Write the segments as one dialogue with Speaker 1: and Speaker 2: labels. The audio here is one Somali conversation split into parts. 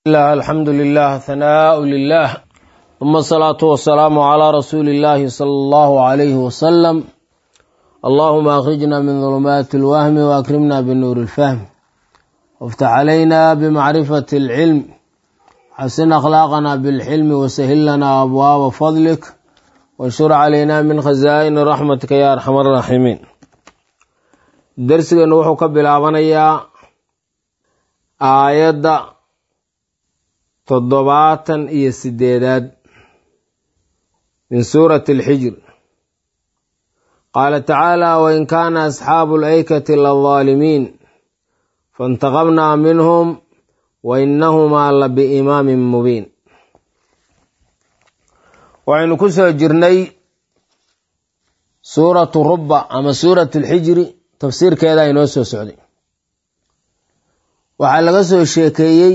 Speaker 1: الله الحمد لله ثناء لله ثم الصلاة والسلام على رسول الله صلى الله عليه وسلم اللهم أخرجنا من ظلمات الوهم وأكرمنا بالنور الفهم وافتح علينا بمعرفة العلم حسن أخلاقنا بالحلم وسهل لنا أبواب فضلك وانشر علينا من خزائن رحمتك يا أرحم الراحمين درسنا وحو كبلابنيا آية toddobaatan iyo sideedaad min suurati alxijr qaala tacaala wain kaana asxaabu alaykati ladaalimiin faintaqabnaa minhum wa inahumaa la biimaamin mubiin waxaynu ku soo jirnay suuratu rubba ama suuratu alxijri tafsiirkeeda inoo soo socday waxaa laga soo sheekeeyey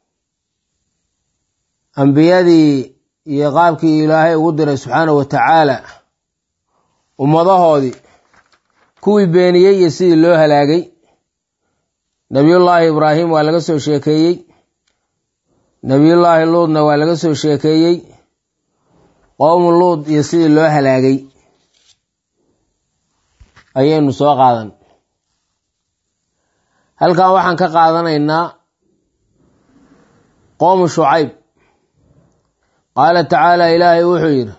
Speaker 1: ambiyadii iyo qaabkii ilaahay ugu diray subxaanahu wa tacaala ummadahoodii kuwii beeniyey iyo sidii loo halaagay nebiyullaahi ibraahim waa laga soo sheekeeyey nebiyullaahi luudna waa laga soo sheekeeyey qowmu luud iyo sidii loo halaagay ayaynu soo qaadan halkan waxaan ka qaadanaynaa qowmu shucayb qaala tacaala ilaahay wuxuu yidhi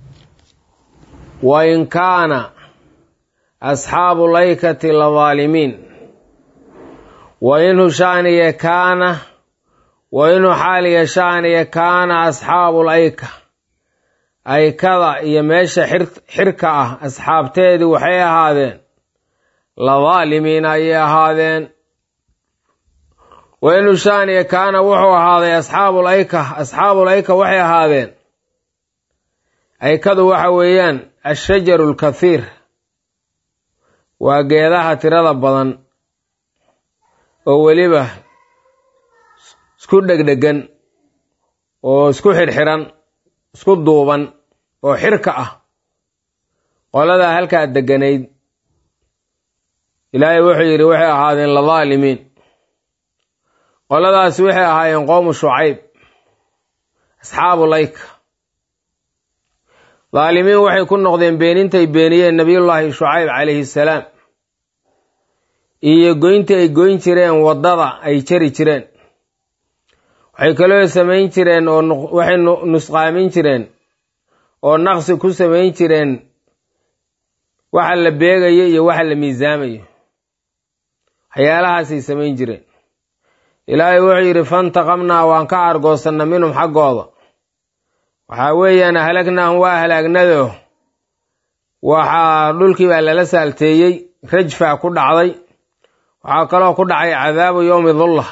Speaker 1: wain kaana asxaabu laykati ladaalimiin wainhu shaaniya kaana wainhu xaaliya shaaniya kaana asxaabu layka aykada iyo meesha xirka ah asxaabteedii waxay ahaadeen ladaalimiin ayay ahaadeen wainu shaaniya kaana wuxuu ahaaday asxaabul ayka asxaabul ayka waxay ahaadeen aykadu waxa weeyaan ashajaru alkathiir waa geedaha tirada badan oo weliba isku dhegdhegan oo isku xirxiran isku duuban oo xirka ah qoladaa halkaa deganayd ilaahay wuxuu yidhi waxay ahaadeen ladaalimiin qoladaasi waxay ahaayeen qowmu shucayb asxaabu layka daalimiin waxay ku noqdeen beenintay beeniyeen nebiyullaahi shucayb calayhi salaam iyo goyntii ay goyn jireen waddada ay jari jireen waxay kaloo samayn jireen oo waxay nusqaamin jireen oo naqsi ku samayn jireen waxa la beegayo iyo waxa la miisaamayo waxyaalahaasay samayn jireen ilaahay wuxuu yidhi fantaqamnaa waan ka argoosanna minhum xaggooda waxaa weeyaan halagnaahum waa halaagnado waxaa dhulkii baa lala saalteeyey rajfaa ku dhacday waxaa kaloo ku dhacay cadaabu yowmi dulla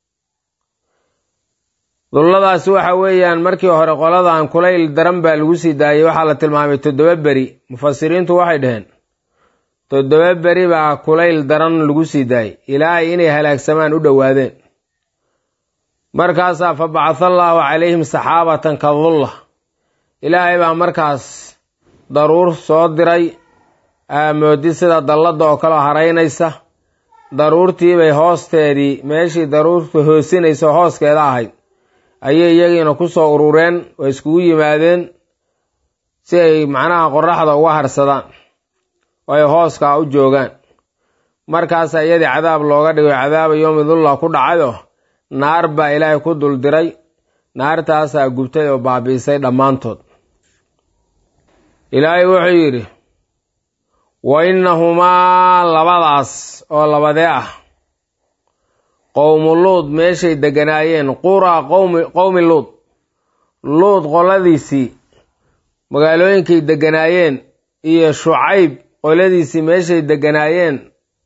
Speaker 1: dulladaasi waxa weeyaan markii hore qoladan kulayl daran baa lagu sii daayey waxaa la tilmaamay toddoba beri mufasiriintu waxay dhaheen toddoba beri baa kulayl daran lagu sii daayey ilaahay inay halaagsamaan u dhowaadeen markaasaa fa bacatha allaahu calayhim saxaabatan ka dulla ilaahay baa markaas daruur soo diray aamoodi sida dalladda oo kaleo haraynaysa daruurtiibay hoosteedii meeshii daruurta hoosinaysa hooskeeda ahayd ayay iyagiina ku soo urureen oo iskugu yimaadeen si ay macnaha qoraxda uga harsadaan oo ay hooskaa u joogaan markaasaa iyadii cadaab looga dhigo cadaaba yowmi dulla ku dhacayo naar baa ilaahay ku dul diray naartaasaa gubtay oo baabi'isay dhammaantood ilaahay wuxuu yidhi wa innahumaa labadaas oo labadee ah qowmu luud meeshay deganaayeen quraa qowmi qowmi luud luud qoladiisii magaalooyinkay deganaayeen iyo shucayb qoladiisii meeshay deganaayeen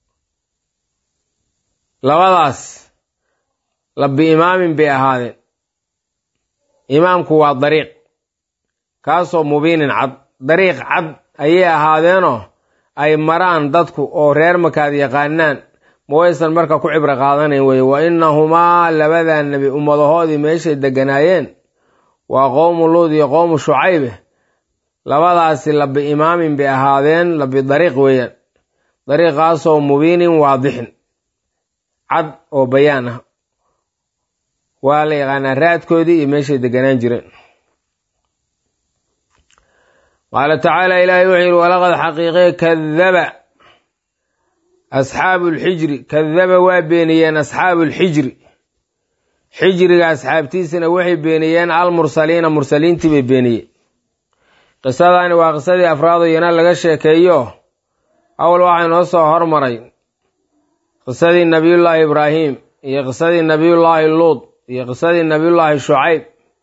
Speaker 1: labadaas labi imaamin bay ahaadeen imaamku waa dariiq kaasoo mubiinin cad dariiq cad ayay ahaadeenoo ay maraan dadku oo reer makaad yaqaanaan ma waysan marka ku cibro qaadanayn weye wa innahumaa labadaa nebi ummadahoodii meeshay deganaayeen waa qowmu luud iyo qowmu shucaybe labadaasi labi imaamin bay ahaadeen labi dariiq weeyaan dariiqaasoo mubiinin waadixin cad oo bayaan ah waa la yaqaanaa raadkoodii iyo meeshay deganaan jireen qaala tacaala ilaahay wuxuu yidhi walaqad xaqiiqee kadaba asxaabu lxijri kadaba waa beeniyeen asxaabu lxijri xijriga asxaabtiisina waxay beeniyeen almursaliina mursaliintii bay beeniyeen qisadani waa qisadii afraado iyana laga sheekeeyo awal waxaa noo soo hormaray qisadii nabiyullaahi ibraahim iyo qisadii nabiyullaahi luud iyo qisadii nabiyullaahi shucayb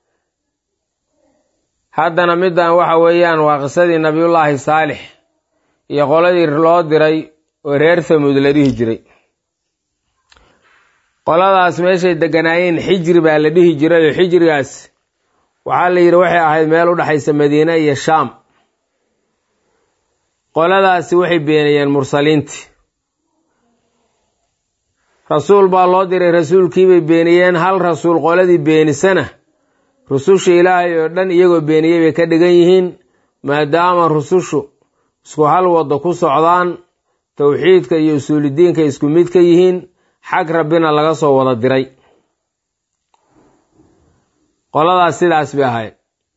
Speaker 1: haddana middan waxa weeyaan waa qisadii nabiyullaahi saalix iyo qoladii loo diray oo reer hamuud la dhihi jiray qoladaas meeshay deganaayeen xijri baa la dhihi jiray oo xijrigaas waxaa la yidhi waxay ahayd meel u dhexaysa madiine iyo shaam qoladaasi waxay beeniyeen mursaliintii rasuul baa loo diray rasuulkiibay beeniyeen hal rasuul qoladii beenisana rususha ilaahay oo dhan iyagoo beeniyey bay ka dhigan yihiin maadaama rusushu isku hal waddo ku socdaan towxiidka iyo usuulidiinka isku mid ka yihiin xag rabbina laga soo wada diray qoladaas sidaas bay ahayd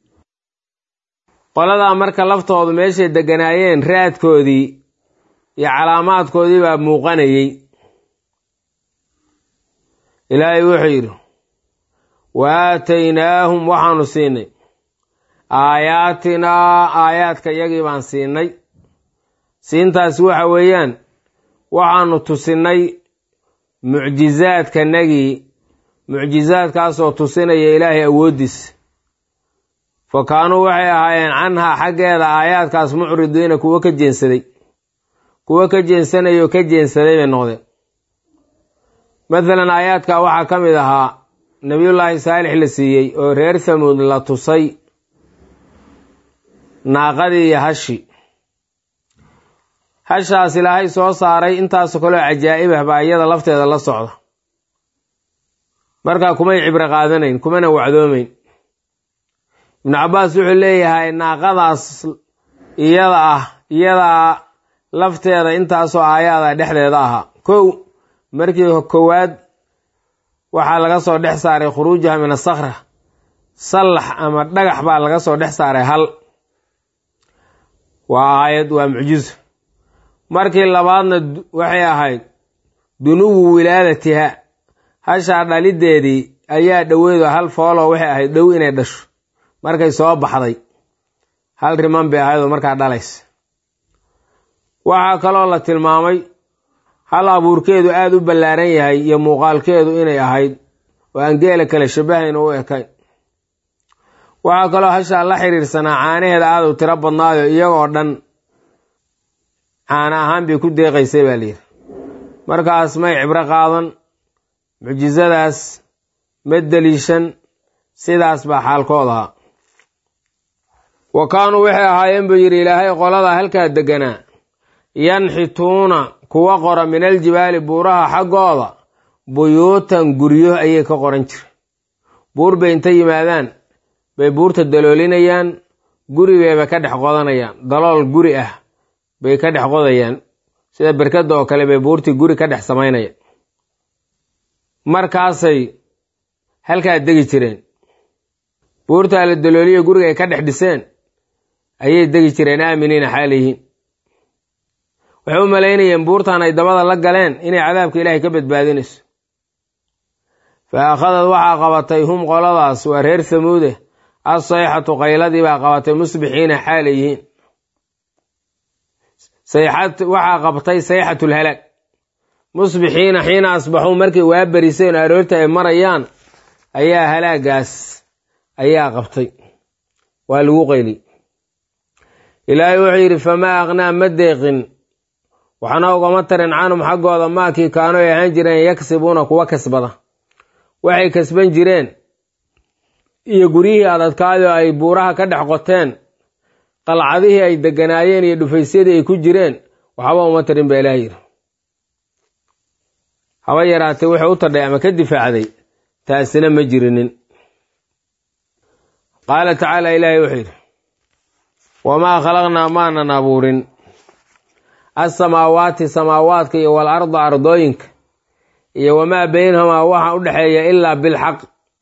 Speaker 1: qoladaa marka laftoodu meeshay deganaayeen raadkoodii iyo calaamaadkoodii baa muuqanayey ilaahay wuxuu yidhi wa aataynaahum waxaanu siinay aayaatinaa aayaadka iyagii baan siinay siintaas waxa weeyaan waxaanu tusinay mucjizaadkanagii mucjizaadkaasoo tusinaya ilaahay awooddiisa fa kaanuu waxay ahaayeen canhaa xaggeeda aayaadkaas mucridiina kuwo ka jeensaday kuwo ka jeensanaya oo ka jeensaday bay noqdeen mathalan aayaadka waxaa ka mid ahaa nebiyullaahi saalix la siiyey oo reer hamuud la tusay naaqadii iyo hashi hashaas ilaahay soo saaray intaasoo kaleo cajaa'ib ah baa iyada lafteeda la socda markaa kumay cibro qaadanayn kumana wacdoomayn ibnu cabbaas wuxuu leeyahay naaqadaas iyada ah iyadaa lafteeda intaasoo aayaada dhexdeeda ahaa kow markii kowaad waxaa laga soo dhex saaray khuruujaha min asakra sallax ama dhagax baa laga soo dhex saaray hal waa aayad waa mucjizo markii labaadna waxay ahayd dunuwu wilaadatiha hashaa dhalideedii ayaa dhoweedo hal fooloo waxay ahayd dhow inay dhasho markay soo baxday hal riman bay ahayd oo markaa dhalaysa waxaa kaloo la tilmaamay hal abuurkeedu aada u ballaaran yahay iyo muuqaalkeedu inay ahayd oo aan geela kale shabahayn u ekayn waxaa kaloo hashaa la xiriirsanaa caanaheeda aada u tiro badnaayo iyagoo dhan caana ahaan bay ku deeqaysay baa layidhi markaas may cibro qaadan mucjisadaas ma deliishan sidaas baa xaalkood ahaa wa kaanuu waxay ahaayeen buu yidhi ilaahay qolada halkaa deganaa yanxituuna kuwa qora min aljibaali buuraha xaggooda buyuutan guryo ayay ka qoran jira buur bay inta yimaadaan bay buurta daloolinayaan guri bayba ka dhex qodanayaan dalool guri ah bay ka dhex qodayaan sida berkadda oo kale bay buurtii guri ka dhex samaynayaan markaasay halkaa degi jireen buurtaa la dalooliyo guriga ay ka dhex dhiseen ayay degi jireen aaminiina xaaliyihiin waxay u malaynayeen buurtan ay dabada la galeen inay cadaabka ilaahay ka badbaadinayso fa akhadad waxaa qabatay hum qoladaas waa reer hamuude assayxatu qayladii baa qabatay musbixiina xaalay yihiin waxaa qabtay sayxatulhalaag musbixiina xiina asbaxuu markay waa beriseen oo aroorta ay marayaan ayaa halaagaas ayaa qabtay waa lagu qayli ilaahay wuxuu yidhi famaa aqnaa ma deeqin waxna ugama tarin canhum xaggooda maakii kaanu ay ahaan jireen yaksibuuna kuwa kasbada waxay kasban jireen iyo guryihii adadkaayoo ay buuraha ka dhex qoteen qalcadihii ay deganaayeen iyo dhufaysyadii ay ku jireen waxba uma tarin baa ilaah yidhi haba yaraatee wuxuu u tadhay ama ka difaacday taasina ma jirinin qaala tacaala ilaahay wuxuu yidhi wamaa khalaqnaa maanan abuurin alsamaawaati samaawaadka iyo wal arda ardooyinka iyo wamaa beynahumaa waxa u dhexeeya ilaa bilxaq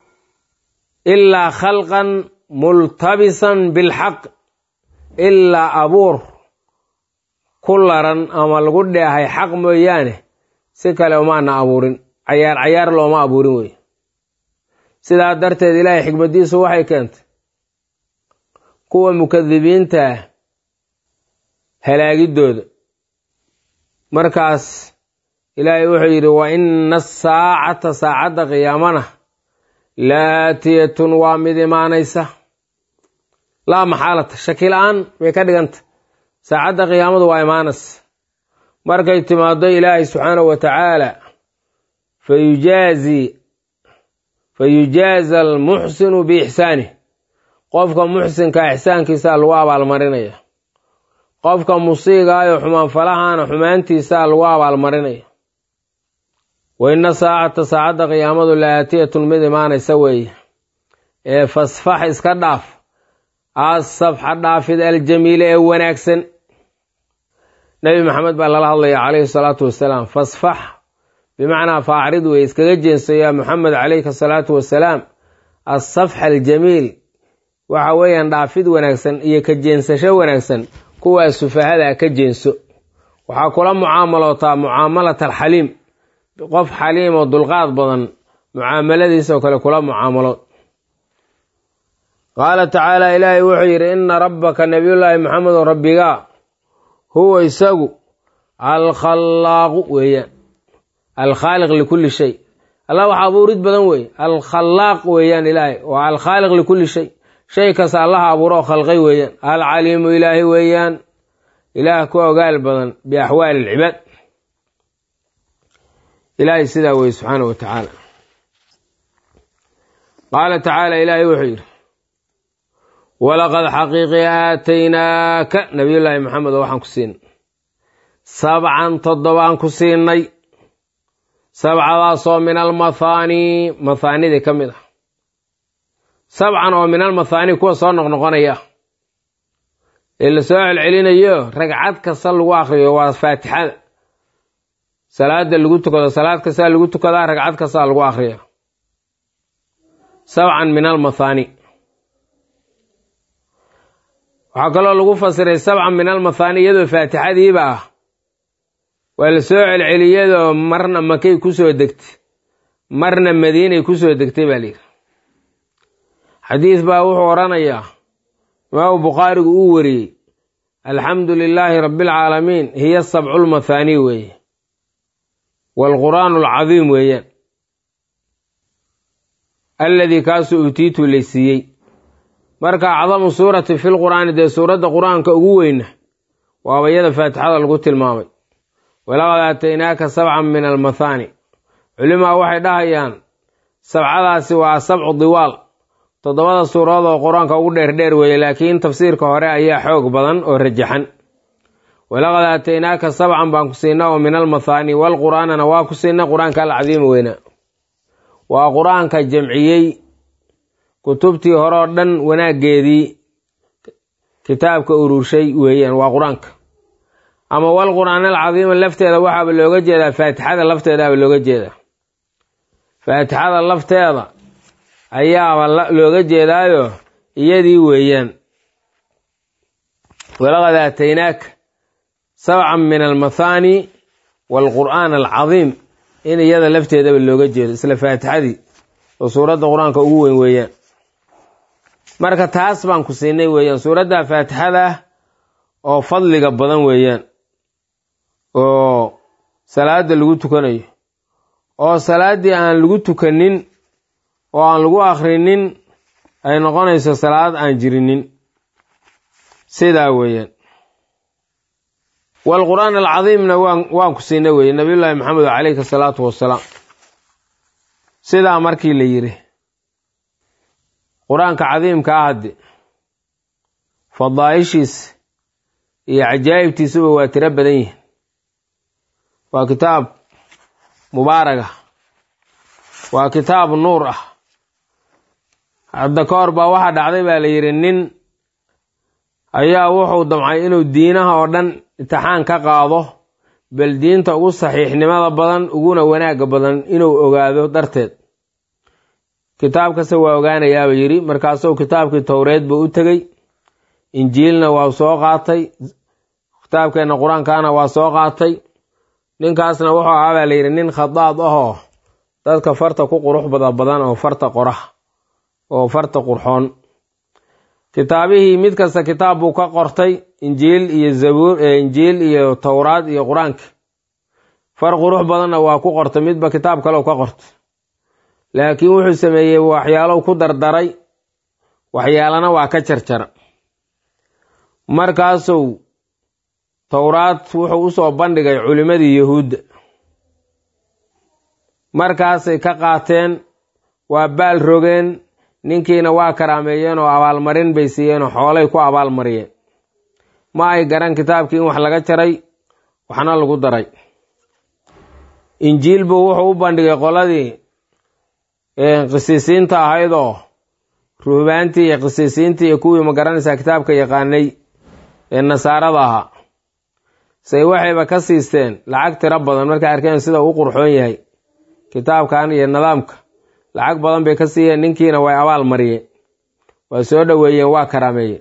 Speaker 1: ilaa khalqan multabisan bilxaq ilaa abuur ku laran ama lagu dheehay xaq mooyaane si kale umaana abuurin cayaar cayaar looma abuurin wey sidaa darteed ilaahay xikmaddiisu waxay keentay kuwa mukadibiinta halaagiddooda markaas ilaahay wuxuu yidhi wa ina asaacata saacadda qiyaamana laatiyatun waa mid imaanaysa laa maxaalata shaki la-aan bay ka dhiganta saacadda qiyaamadu waa imaanaysa markay timaado ilaahay subxaanahu wa tacaala fayujaazi fayujaaza almuxsinu biixsaanih qofka muxsinka ixsaankiisaa lagu abaalmarinaya qofka musiigaayo xumaanfalahaana xumaantiisaa lagu abaalmarinaya wa ina saacata saacadda qiyaamadu laatiyatun mid imaanaysa weeye ee fasfax iska dhaaf asafxa dhaafid aljamiile ee wanaagsan nebi maxamed baa lala hadlaya calayhi salaatu wasalaam fasfax bimacnaa faacrid wey iskaga jeenso yaa muxamed calayhi asalaatu wasalaam asafxa aljamiil waxa weeyaan dhaafid wanaagsan iyo ka jeensasho wanaagsan kuwaa sufahada ka jeenso waxaa kula mucaamalootaa mucaamalat alxaliim qof xaliim oo dulqaad badan mucaamaladiisoo kale kula mucaamalood qaala tacaala ilaahay wuxuu yidhi ina rabbaka nabiyullaahi maxamedo rabbigaa huwa isagu alkhallaaqu weeyaan alkhaaliq likulli shay allah wax abuurid badan weeye alkhallaaq weeyaan ilaahay waa alkhaaliq likulli shay shay kasta allaha abuuro oo khalqay weeyaan alcaliimu ilaahi weeyaan ilaah ku ogaal badan biaxwaali alcibaad ilaahay sidaa weye subxaanahu wa tacaala qaala tacaala ilaahay wuxuu yidhi walaqad xaqiiqi aataynaaka nabiyullaahi maxamed oo waxaan ku siinay sabcan toddobaan ku siinay sabcadaasoo min almathaani mathaanidii ka mid ah sabcan oo min almathaani kuwa soo noqnoqonaya ee la soo celcelinayo ragcad kasta lagu akriyo waa faatixada salaada lagu tukado salaad kastaa lagu tukadaa ragcad kastaa lagu akriya sabcan min almathaani waxaa kaloo lagu fasiray sabcan min almathaani iyadoo faatixadiiba ah waa la soo celceliyadoo marna makay kusoo degtay marna madiinay kusoo degtay baa layidhi xadiis baa wuxuu odhanayaa imaamu bukhaarigu uu wariyey alxamdu lilaahi rabbi alcaalamiin hiya sabcu lmathaani weeye waalqur'aanu alcadiim weeyaan alladii kaasuu utiitu laysiiyey marka acdamu suurati fi lqur'aani dee suuradda qur-aanka ugu weyna waaba iyada faatixada lagu tilmaamay walaqad aataynaaka sabcan min almathaani culimaa waxay dhahayaan sabcadaasi waa sabcu diwaal toddobada suuradood oo qur-aanka ugu dheerdheer weeye laakiin tafsiirka hore ayaa xoog badan oo rajaxan walaqad aataynaaka sabcan baan ku siinna oo min almathaani walqur'aanana waa ku siinna qur-aanka alcadiima weynaa waa qur-aanka jamciyey kutubtii hore oo dhan wanaaggeedii kitaabka ururshay weeyaan waa qur-aanka ama wal qur'aan alcadiima lafteeda waxaaba looga jeedaa faatixada lafteedaaba looga jeedaa faatixada lafteeda ayaaba looga jeedaayo iyadii weeyaan walaqad aataynaaka sabcan min almathaani waalqur'aan alcadiim in iyada lafteedaba looga jeedo isla faatixadii oo suuradda qur-aanka ugu weyn weeyaan marka taas baan ku siinay weeyaan suuradda faatixada oo fadliga badan weeyaan oo salaada lagu tukanayo oo salaaddii aan lagu tukanin oo aan lagu akhrinin ay noqonayso salaad aan jirinin sidaa weeyaan waalqur'aan alcadiimna waan waan ku siinay weeye nabiyullaahi maxamed calayhi asalaatu wassalaam sidaa markii la yidhi qur-aanka cadiimka ah hadde fadaa'ishiisa iyo cajaa'ibtiisuba waa tiro badan yihin waa kitaab mubaarag ah waa kitaab nuur ah hadda ka hor baa waxaa dhacday baa la yidhi nin ayaa wuxuu damcay inuu diinaha oo dhan imtixaan ka qaado bal diinta ugu saxiixnimada badan uguna wanaagga badan inuu ogaado darteed kitaab kasta waa ogaanayaaba yidhi markaasuu kitaabkii towreed buu u tegey injiilna waa soo qaatay kitaabkeenna qur-aankaana waa soo qaatay ninkaasna wuxuu ahaa baa layidhi nin khadaad ahoo dadka farta ku qurux bada badan oo farta qorax oo farta qurxoon kitaabihii mid kasta kitaab buu ka qortay injiil iyo zabuur injiil iyo towraad iyo qur-aanka far qurux badanna waa ku qortay midba kitaab kaleo ka qortay laakiin wuxuu sameeyey waxyaalow ku dardaray waxyaalana waa ka jarjara markaasuu towraad wuxuu usoo bandhigay culimmadii yahuudda markaasay ka qaateen waa baal rogeen ninkiina waa karaameeyeen oo abaalmarin bay siiyeen oo xoolay ku abaalmariyeen ma ay garan kitaabkii in wax laga jaray waxna lagu daray injiil buu wuxuu u bandhigay qoladii qisiisiinta ahayd oo ruhbaantii iyo qisiisiintii iyo kuwii ma garanaysaa kitaabka yaqaanay ee nasaarada ahaa say waxayba ka siisteen lacag tiro badan markay arkeen sida uu qurxoon yahay kitaabkan iyo nidaamka lacag badan bay ka siiyeen ninkiina way abaal mariyeen waa soo dhoweeyeen waa karaameeyeen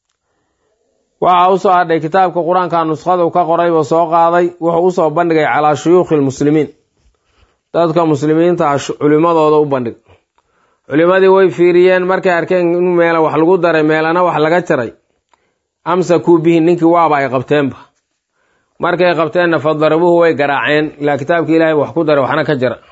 Speaker 1: waxa usoo hadhay kitaabka qur-aanka nuskhadu ka qoray buu soo qaaday wuxuu usoo bandhigay calaa shuyuukhi lmuslimiin dadka muslimiinta ah culimadooda u bandhig culimadii way fiiriyeen markay arkeen in meela wax lagu daray meelana wax laga jaray amsakuu bihi ninkii waaba ay qabteenba markay qabteenna fadarabuhu way garaaceen ilaa kitaabkii ilaahay wax ku daray waxna ka jara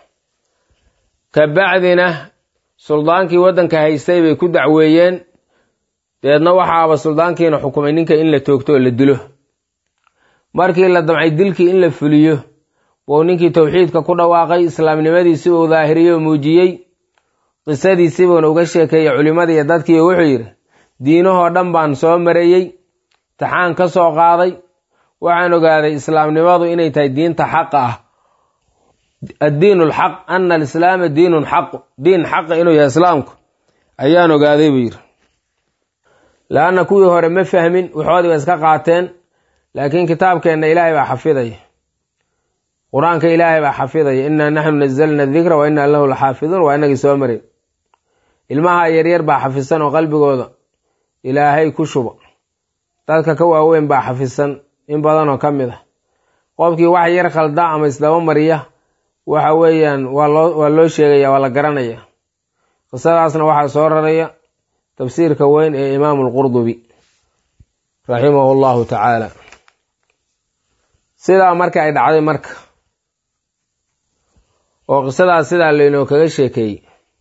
Speaker 1: kabacdina suldaankii waddanka haystay bay ku dacweeyeen deedna waxaaba suldaankiina xukumay ninka in la toogto oo la dilo markii la damcay dilkii in la fuliyo buu ninkii towxiidka ku dhawaaqay islaamnimadiisi uu daahiriyo muujiyey qisadiisii buuna uga sheekeeyey culimmadii iyo dadkii wuxuu yidhi diinahoo dhan baan soo mareeyey taxaan ka soo qaaday waxaan ogaaday islaamnimadu inay tahay diinta xaqa ah addiin lxaq ana alislaama diinun xaq diin xaqa inuu yahay islaamku ayaan ogaaday buu yidhi laanna kuwii hore ma fahmin waxoodii ba iska qaateen laakiin kitaabkeenna ilaahay baa xafidaya qur-aanka ilaahay baa xafidaya innaa naxnu nazalna dikra wa innaa lahu laxaafiduun waa inagii soo marin ilmaha yaryar baa xafisan oo qalbigooda ilaahay ku shuba dadka ka waaweyn baa xafisan in badanoo ka mid ah qofkii wax yar khalda ama isdaba mariya waxa weeyaan waa loo waa loo sheegaya waa la garanaya qisadaasna waxaa soo raraya tafsiirka weyn ee imaamu lqurdubi raximahu llahu tacaala sidaa marka ay dhacday marka oo qisadaas sidaa laynoo kaga sheekeeyey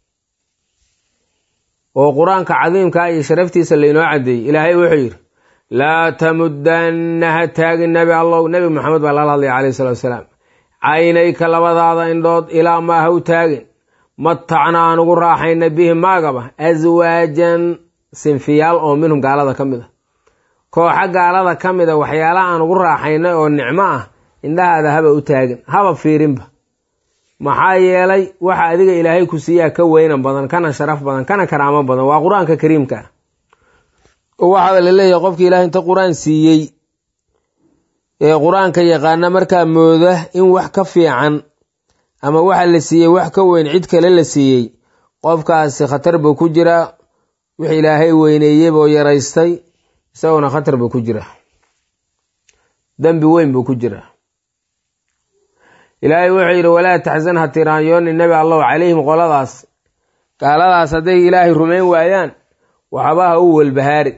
Speaker 1: oo qur-aanka cadiimkaa iyo sharaftiisa laynoo caddeeyey ilaahay wuxuu yidhi laa tamudanna ha taagin nebi allow nebi maxamed baa lala hadlaya calayhi salatu wasalaam caynayka labadaada indhood ilaa maa ha u taagin matacna aan ugu raaxayna bihi maagaba aswaajan sinfiyaal oo minhum gaalada ka mid a kooxa gaalada ka mid a waxyaalaha aan ugu raaxaynay oo nicmo ah indhahaada haba u taagin haba fiirinba maxaa yeelay waxa adiga ilaahay ku siiyaa ka weynan badan kana sharaf badan kana karaamo badan waa qur-aanka kariimka ah oo waxaa la leeyahay qofki ilahay inta qur-aan siiyey ee qur-aanka yaqaana markaa mooda in wax ka fiican ama waxa la siiyey wax ka weyn cid kale la siiyey qofkaasi khatar buu ku jiraa wix ilaahay weyneeyey buu yaraystay isaguna khatar buu ku jiraa dembi weyn buu ku jiraa ilaahay wuxuu yidhi walaa taxsan ha tiraanyooni nebi allahu calayhim qoladaas gaaladaas hadday ilaahay rumayn waayaan waxba ha u welbahaari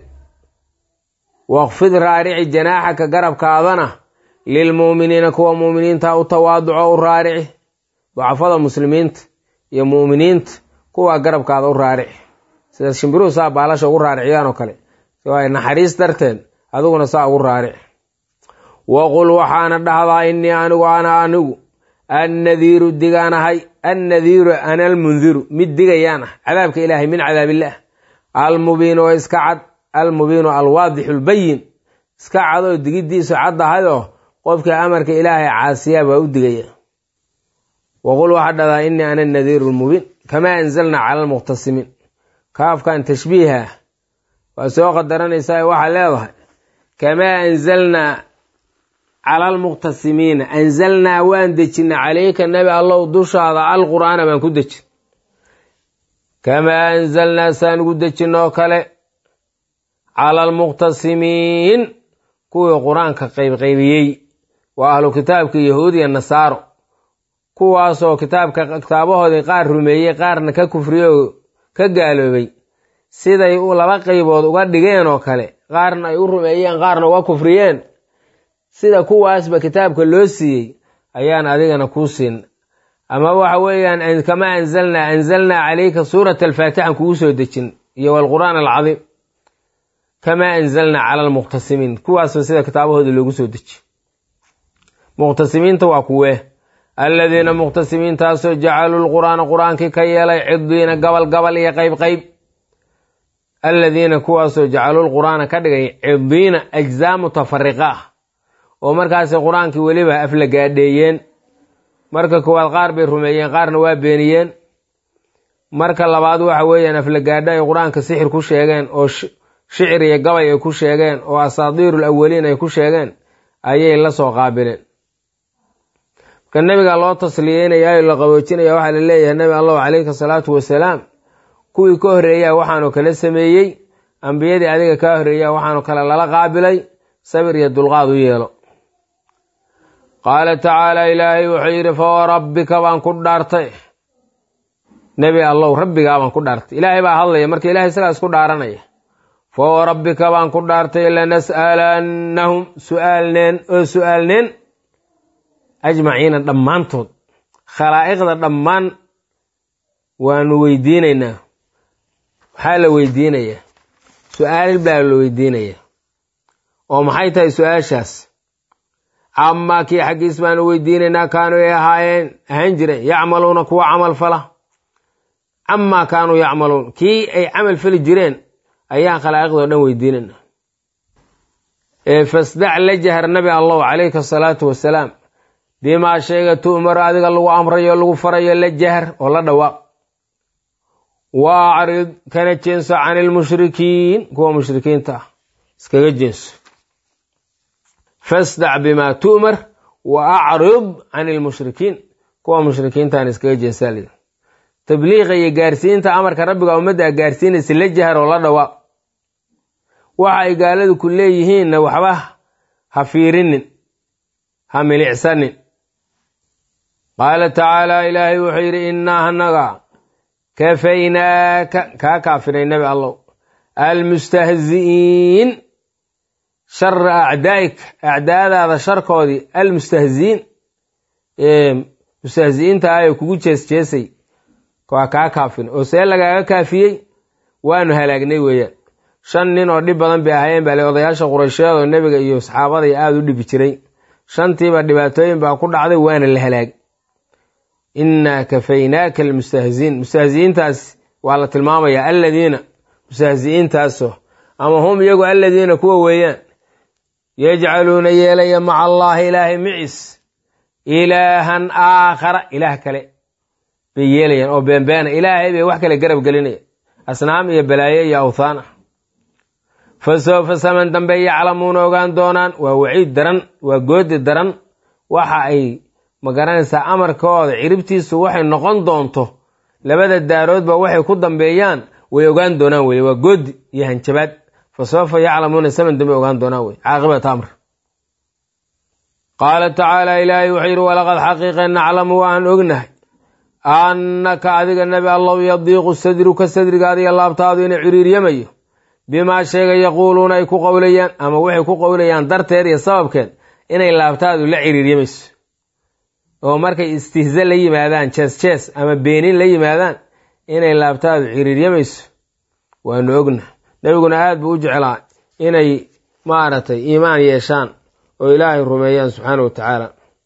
Speaker 1: waqfid raarici janaaxaka garabkaadana lilmu'miniina kuwa mu'miniinta u tawaaduco u raarici ducafada muslimiinta iyo mu'miniinta kuwa garabkaada u raarici sida shimbiruhu saa baalasha ugu raariciyaan oo kale waay naxariis darteed adiguna saa ugu raarici waqul waxaana dhahdaa innii anigu ana anigu annadiiru digaanahay annadiiru ana almundiru mid digayaan ah cadaabka ilaahay min cadaabillaah almubiin oo iska cad almubiinu alwaadixu lbayin iska cad oo digiddiisu caddahayoo qofkii amarka ilaahay caasiyaa baa u digaya waqul waxaa dhahdaa innii ana nadiiru lmubiin kamaa anzalnaa cala almuqtasimiin kaafkan tashbiiha waa soo qadaranaysaa waxaa leedahay kamaa anzalnaa cala almuqtasimiina anzalnaa waan dejina calayka nebi allow dushaada alqur'aana baan ku dejin kamaa anzalnaa saan ugu dejinoo kale cala almuqtasimiin kuwii qur-aanka qaybqaybiyey waa ahlu kitaabka yahuud iyo nasaaro kuwaasoo kitaabka kitaabahoodii qaar rumeeyey qaarna ka kufriyey oo ka gaaloobay siday laba qaybood uga dhigeen oo kale qaarna ay u rumeeyeen qaarna uga kufriyeen sida kuwaasba kitaabka loo siiyey ayaan adigana kuu siin ama waxa weeyaan kamaa anzalnaa anzalnaa calayka suurata alfaatixan kugu soo dejin iyo walqur'aan alcadiim kamaa anzalnaa cala almuqtasimiin kuwaasba sida kitaabahoodii loogu soo dejiy muqtasimiinta waa kuwee alladiina muqtasimiintaasoo jacaluu lqur'aana qur-aankii ka yeelay cidiina gabal gabal iyo qayb qayb alladiina kuwaasoo jacaluu lqur'aana ka dhigay cidiina ajzaa mutafariqa ah oo markaasay qur-aankii weliba afla gaadheeyeen marka koowaad qaar bay rumeeyeen qaarna waa beeniyeen marka labaad waxa weeyaan aflagaadho ay qur-aanka sixir ku sheegeen oo shicir iyo gabay ay ku sheegeen oo asaadiirul awaliin ay ku sheegeen ayay la soo qaabileen marka nebiga loo tasliyeynaya la qaboojinaya waxaa la leeyahay nebi allahu calayhi salaatu wasalaam kuwii ka horreeyaa waxaanu kala sameeyey ambiyadii adiga kaa horreeyaa waxaanu kale lala qaabilay sabir iyo dulqaad u yeelo qaala tacaala ilaahay wuxuu yidhi fa rabbika baan ku dhaartay nebi allow rabbigaa baan ku dhaartay ilaahay baa hadlaya marka ilahay isagaa isku dhaaranaya fa rabbika baan ku dhaartay lanas'alannahum su'aalneen oo su'aalneen ajmaciina dhammaantood khalaa'iqda dhammaan waanu weydiinaynaa maxaa la weydiinayaa su-aal baa la weydiinayaa oo maxay tahay su-aashaas camaa kii xaggiis baanu weydiinaynaa kaanuu ay ahaayeen ahaan jireen yacmaluuna kuwa camal fala camaa kaanuu yacmaluun kii ay camal fali jireen ayaan khalaa'iqdao dhan weydiinaynaa ee fasdac la jahar nabi allahu calayhi asalaatu wasalaam bimaa sheega tu'maru adiga lagu amrayo lagu farayo la jahar oo la dhawaaq wa acrid kana jeenso can ilmushrikiin kuwa mushrikiinta ah iskaga jeenso fasdac bimaa tu'mar wa acrid can ilmushrikiin kuwa mushrikiintaan iskaga jeensaa lii tabliiqa iyo gaarsiinta amarka rabbiga ummadda a gaarsiinaysa la jahar oo la dhawaaq waxa ay gaaladu ku leeyihiinna waxba ha fiirinin ha milicsanin qaala tacaala ilaahay wuxuu yidhi innaa hanaga kafaynaaka kaa kaafinay nebi allow almustahzi'iin shara acdaa'ik acdaadaada sharkoodii almustahzi'iin mustahzi'iinta ayo kugu jees jeesay waa kaa kaafin oo see lagaaga kaafiyey waanu halaagnay weeyaan shan nin oo dhib badan bay ahaayeen baa le odayaasha quraysheed oo nebiga iyo saxaabadai aada u dhibi jiray shantiiba dhibaatooyin baa ku dhacday waana la halaag innaa kafaynaaka almustahziin mustahzi'iintaas waa la tilmaamayaa alladiina mustahzi'iintaaso ama hum iyagu alladiina kuwa weeyaan yajcaluuna yeelaya maca allaahi ilaahay micis ilaahan aakhara ilaah kale bay yeelayaan oo beenbeena ilaahay bay wax kale garab gelinayaan asnaam iyo balaaye iyo awthaan ah fa sawfa saman dambe yaclamuuna ogaan doonaan waa waciid daran waa goodi daran waxa ay ma garanaysaa amarkooda ciribtiisu waxay noqon doonto labada daaroodba waxay ku dambeeyaan way ogaan doonaan weye waa goodi iyo hanjabaad fa sawfa yaclamuuna saman dambe ogaan doonaan wey caaqibat amr qaala tacaala ilaahay wuxuu yidhi walaqad xaqiiqa naclamu waan ognahay annaka adiga nebi allow yadiiqu sadruka sadrigaada iyo laabtaadu inay ciriiryamayo bimaa sheega yaquuluuna ay ku qowlayaan ama waxay ku qowlayaan darteed iyo sababkeed inay laabtaadu la ciriiryamayso oo markay istihza la yimaadaan jees jees ama beenin la yimaadaan inay laabtaadu ciriiryamayso waanu ogna nebiguna aad buu u jeclaa inay maaragtay iimaan yeeshaan oo ilaahay rumeeyaan subxaana wa tacaala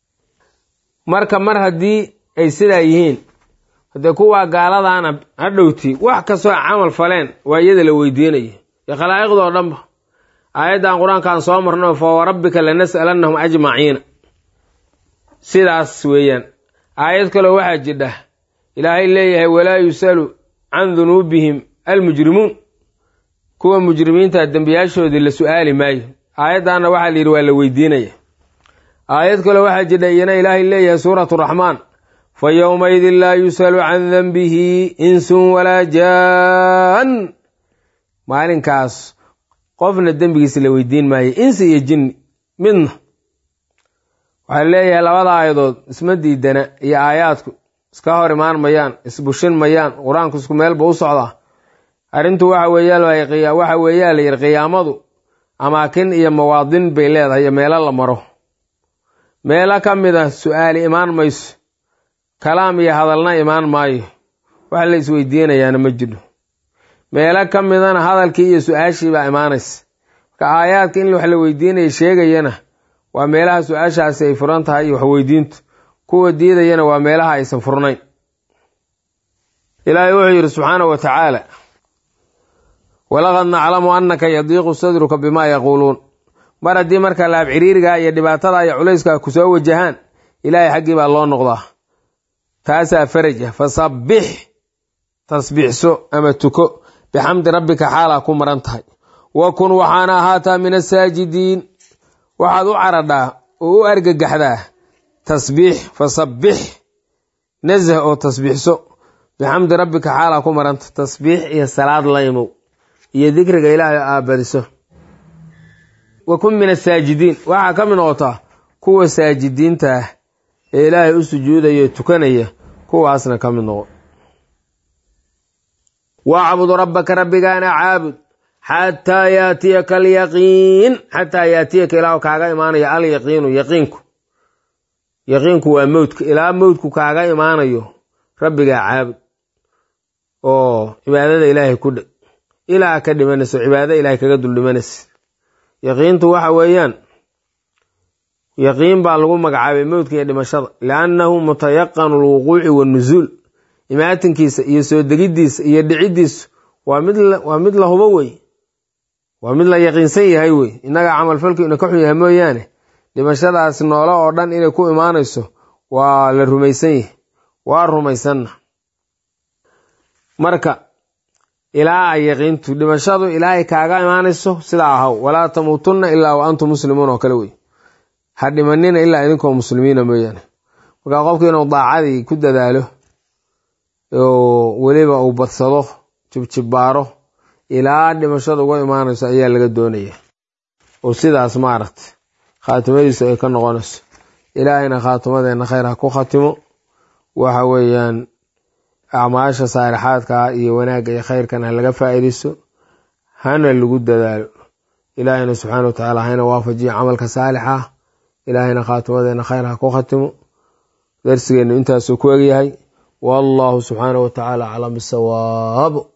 Speaker 1: marka mar haddii ay sidaa yihiin haddee kuwaa gaaladaana hadhowti wax kastoo camal faleen waa iyada la weydiinaya iyo khalaa'iqdoo dhanba aayaddan qur-aankaan soo marno fa warabbika lanas'alannahum ajmaciina sidaas weeyaan aayad kaloo waxaa jidha ilaahay leeyahay walaa yusalu can dunuubihim almujrimuun kuwa mujrimiinta dembiyaashoodii la su'aali maayo aayaddaana waxaa la yidhi waa la weydiinaya aayad kaloo waxaa jidha iyana ilaahay leeyahay suuratu raxmaan fa yowmaidin laa yus'alu can denbihi insun walaa jaan maalinkaas qofna dembigiisa la weydiin maayo insi iyo jinni midna waxaa leeyahay labada aayadood isma diidana iyo aayaadku iska hor imaan mayaan isbushin mayaan qur-aanku isku meelba u socdaa arrintu waxa weeyaa waxa weeyaa la yidhi qiyaamadu amaakin iyo mawaadin bay leedahay iyo meelo la maro meelo ka mid a su-aali imaan mayso kalaam iyo hadalna imaan maayo wax la isweydiinayaana ma jiro meelo ka midana hadalkii iyo su-aashii baa imaanaysa marka aayaadka in wax la weydiinaya sheegayana waa meelaha su-aashaasi ay furan tahay iyo waxweydiintu kuwa diidayana waa meelaha aysan furnayn ilaahay wuxuu yidhi subxaanahu wa tacaala walaqad naclamu annaka yadiiqu sadruka bimaa yaquuluun mar haddii marka laab ciriirigaa iyo dhibaatada iyo culayska ku soo wajahaan ilaahay xaggii baa loo noqdaa taasaa faraj ah fasabbix tasbiixso ama tuko bixamdi rabbika xaalaa ku maran tahay wa kun waxaana ahaataa min asaajidiin waxaad u caradhaa oo u argagaxdaa tasbiix fasabbix nazah oo tasbiixso bixamdi rabbika xaalaa ku maranta tasbiix iyo salaad la imow iyo dikriga ilaahay aabadiso wa kun min asaajidiin waxaa ka mid noqotaa kuwa saajidiinta ah ee ilaahay u sujuudaya tukanaya kuwaasna ka mid noqo wacbud rabbaka rabbigaana caabud xataa yaatiyaka alyaqiin xataa yaatiyaka ilaa kaaga imaanayo alyaqiinu yaqiinku yaqiinku waa mowdka ilaa mowdku kaaga imaanayo rabbigaa caabud oo cibaadada ilaahay ku dheg ilaa ka dhimanayso cibaadada ilaahay kaga dul dhimanaysa yaqiintu waxa weeyaan yaqiin baa lagu magacaabay mowdka iyo dhimashada liannahu mutayaqanu lwuquuci wanusuul imaatinkiisa iyo soo degiddiisa iyo dhiciddiisu waa mid waa mid la hubo wey waa mid la yaqiinsan yahay wey innaga camalfalku ina ka xun yahay mooyaane dhimashadaas noolo oo dhan inay ku imaanayso waa la rumaysan yahay waa rumaysanna marka ilaa ay yaqiintu dhimashadu ilaa ay kaaga imaanayso sidaa ahaw walaa tamuutunna ilaa wa antum muslimuun oo kale wey ha dhimanina ilaa idinkoo muslimiina mooyaane marka qofku inuu daacadii ku dadaalo oo weliba uu badsado jibjibbaaro ilaa dhimashada uga imaanayso ayaa laga doonaya oo sidaas maaragta khaatimadiisu ay ka noqonayso ilaahayna khaatimadeenna khayr ha ku khatimo waxa weeyaan acmaasha saalixaadkaa iyo wanaagga iyo khayrkan ha laga faa'iidayso hana lagu dadaalo ilaahayna subxaana wa tacaala hayna waafajiyo camalka saalixa ah ilaahayna khaatimadeenna khayr ha ku khatimo darsigeennu intaasuu ku egyahay wallahu subxaana wa tacaala aclam bisawaab